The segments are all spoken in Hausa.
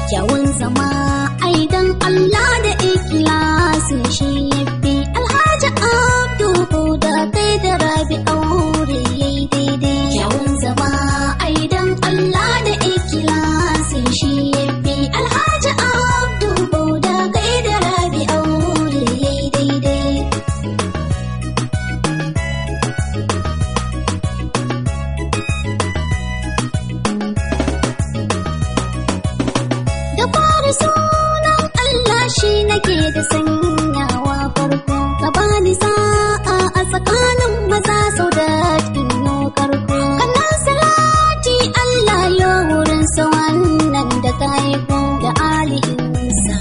kyawun zama ai dan Allah da ikhlasi shi yafi Alhaji Abdu da kai da Rabi aure yayi daidai kyawun zama ai dan Allah da ikhlasi shi yafi Alhaji Abdu da kai da Rabi aure yayi daidai da fara sunan Allah shi nake da sanyawa farko ka bani sa'a a tsakanin maza sau da tinno karko kana salati Allah ya wurin sa wannan da ka haifo da alihinsa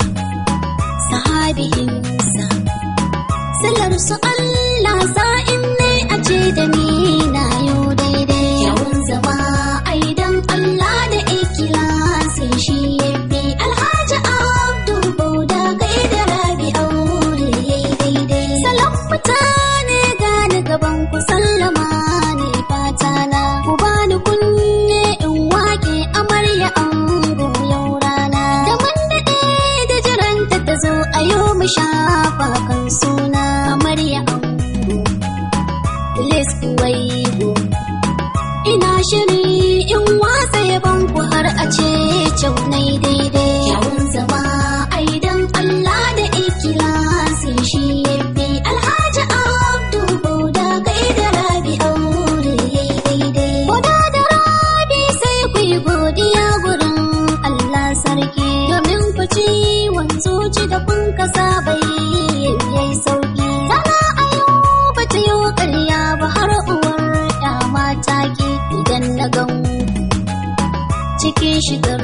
sahabihinsa sallar su Allah sa'in ne a ce da ni na yau daidai kyawun zama ai dan Allah da ikhlasi shi yafi Alhaji Abdu Bauda kai da Rabi aure yayi daidai salam mutane gani gaban ku sallama ne fata na ku bani kunne in wake amarya ango yau rana da mun daɗe da jiranta ta zo a yau mu shafa kan suna amarya ango Liz Kuwaigo ina shiri in watsa yaban ku har a ce nai daidai kyawun zama ai dan Allah da ikhlasi shi yafi Alhaji Abdu Bauda kai da Rabi aure yayi daidai Boda da Rabi sai ku yi godiya gurin Allah sarki domin ku ci wanzoci da kun kasa bai yayi sauki sana a yau ba ta yi ƙarya ba har uwar ya mata ki idan na gan cikin shigar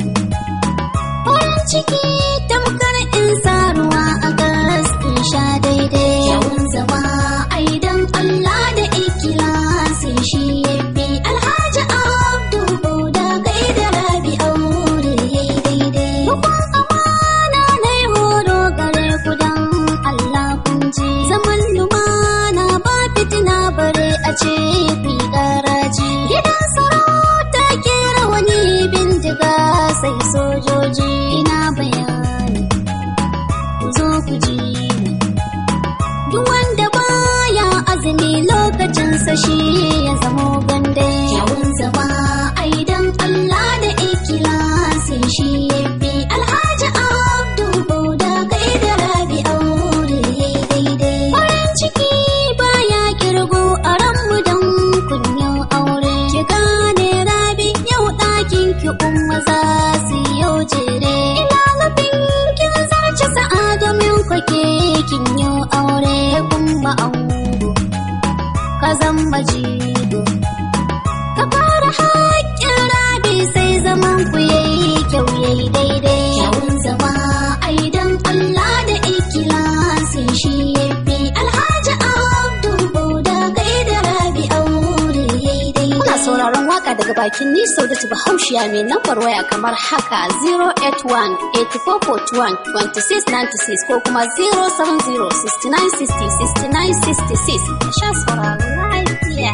farin ciki tamkar in sa ruwa a gas in sha daidai kyawun zama ai dan Allah da ikhlasi shi yafi Alhaji Abdu Bauda kai da Rabi aure yayi daidai Rukun amana nai horo gare ku dan Allah kun ji zaman lumana ba fitina bare a ce ku yi garaji gidan sarauta ke rawani bindiga sai sojoji ina bayani ku zo ku ji ni duk wanda baya azumi lokacinsa shi ya zamo gande kyawun zama ai dan Allah da ikhlasi shi yafi Alhaji Abdu Bauda kai da Rabi aure yayi daidai farin ciki baya kirgo a ranmu dan kunyan aure ki gane Rabi yau ɗakin ki umma za su yau jere ina nufin kin zarce sa'a domin kwake kin yau aure kuma ango ka zamba jigo ka fara haƙƙin rabi sai zaman ku yayi kyau yayi daidai kyawun zama ai dan Allah da ikhlasi shi yafi Alhaji Abdu Bauda kai da Rabi aure yayi daidai kuna sauraron waka daga bakin ni Saudatu Bahaushiya mai lambar waya kamar haka 081 8441 2696 ko kuma 070 6960 6966 a sha sauraron lafiya.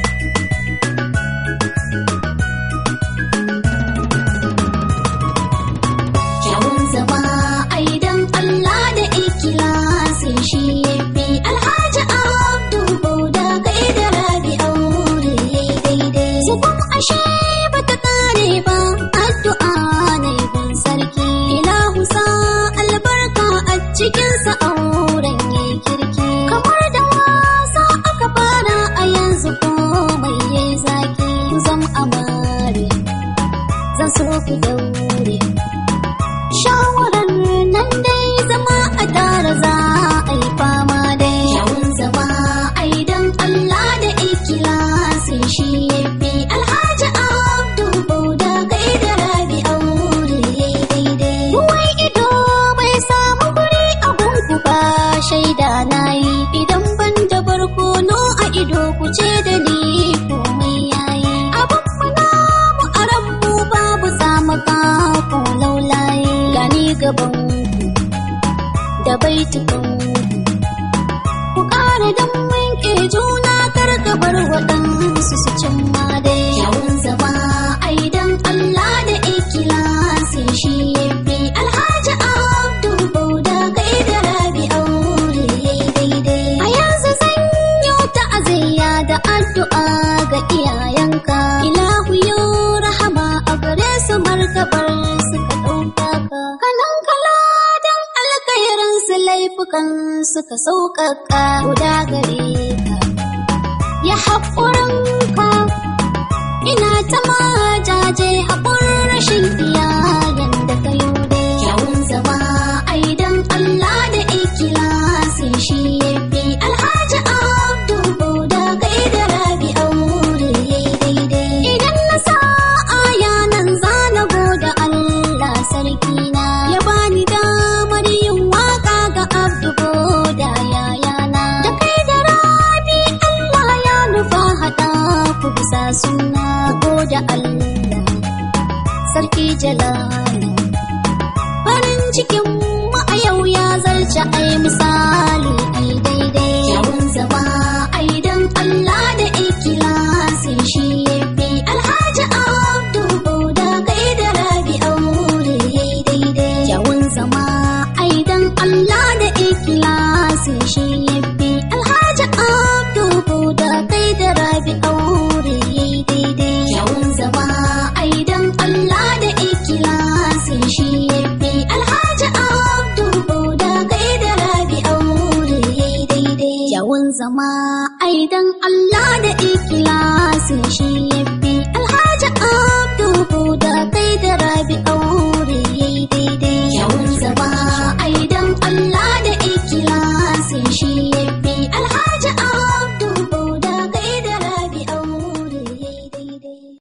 kyawun zama ai dan Allah da ikhlasi shi yafi Alhaji Abdu Bauda kai da Rabi aure yayi daidai Zubin ashe bata kare ba addu'a ne bin sarki ilahu sa albarka a cikin sa auren yayi kirki kamar da wasa aka fara a yanzu komai yayi zaki zam amare zan so ku daure shawarar nan dai zama a tara za a yi fama dai kyawun zama ai dan Allah da ikhlasi shi yafi Alhaji Abdu Bauda kai da Rabi aure yayi daidai ruwan ido bai samu guri a gunku ba shaida nayi idan ban da barkono a ido ku ce da ni komai yayi abin mu namu a ranmu babu zamaka ko laulaye gani gaban ku da baitukan ku ƙara dan wanke juna kar ka bar waɗansu su cimma dai kyawun zama ai dan Allah da ikhlasi shi ka sauƙaƙa guda gare ka ya haƙurin ka ina ta majaje haƙurin rashin iyayen da ka yi dai kyawun zama ai dan Allah da ikilasi shi ya fi alhaji abdu da kai da rabi aure daidai idan na sa aya nan zana goda Allah sarki na ya bani damar yin waka ga abdu da yayana da kai da rabi Allah ya nufa hada ku bisa suna goda Allah sarki jalali farin cikin mu a yau ya zarce ai misali ai daidai kyawun zama ai dan Allah da ikilasi shi yafi alhaji abdu da kai da rabi aure daidai kyawun zama ai dan Allah da ikilasi shi yafi alhaji abdu da kai da rabi aure daidai kyawun zama ai dan Allah da ikilasi shi yafi alhaji abdu da kai da rabi aure daidai kyawun zama ai dan Allah da ikilasi shi yafi